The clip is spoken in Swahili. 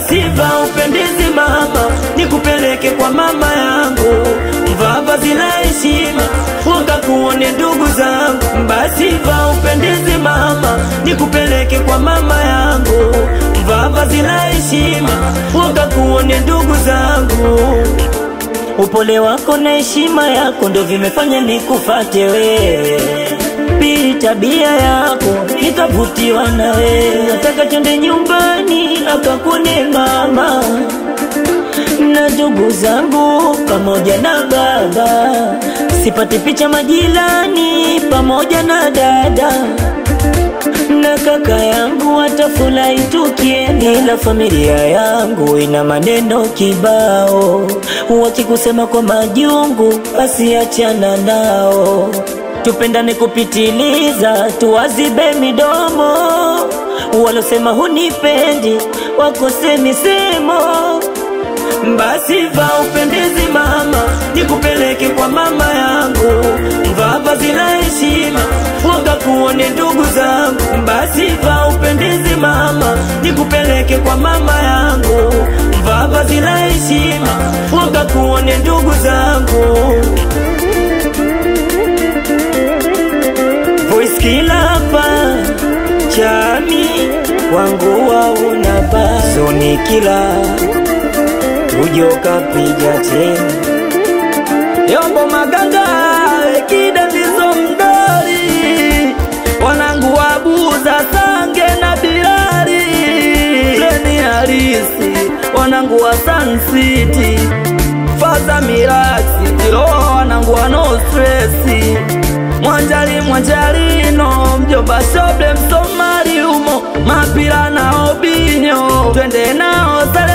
basi va upendezi mama, nikupeleke kwa mama yangu, mvaa vazi la heshima, wakakuone ndugu zangu. Basi va upendezi mama, nikupeleke kwa mama yangu, mvaa vazi la heshima, wakakuone ndugu zangu. Upole wako na heshima yako ndo vimefanya nikufate wewe. Pili, tabia yako nikavutiwa na wewe. Nataka twende nyumbani akakune mama na ndugu zangu pamoja na baba, sipate picha majirani pamoja na dada na kaka yangu watafurahi tukienda, ila familia yangu ina maneno kibao, wakikusema kwa majungu, basi achana nao. Tupendane kupitiliza, tuwazibe midomo, walosema hunipendi wakose misemo. Basi va upendezi mama, nikupeleke kwa mama yangu, mvaa vazi la heshima, wakakuone ndugu zangu. Basi va upendezi mama, nikupeleke kwa mama yangu, mvaa vazi la heshima, wakakuone ndugu zangu. Voice kila hapa chami wangu waunapa soni kila ujoka piga tena yombo maganga ekida ndizo mdori wanangu wabuza sange na bilari leni harisi wanangu wa Sun City faza miraksi tiroa wanangu wa no stresi mwanjali mwanjalino mjomba shoble msomali umo mapila na obinyo twende nao sale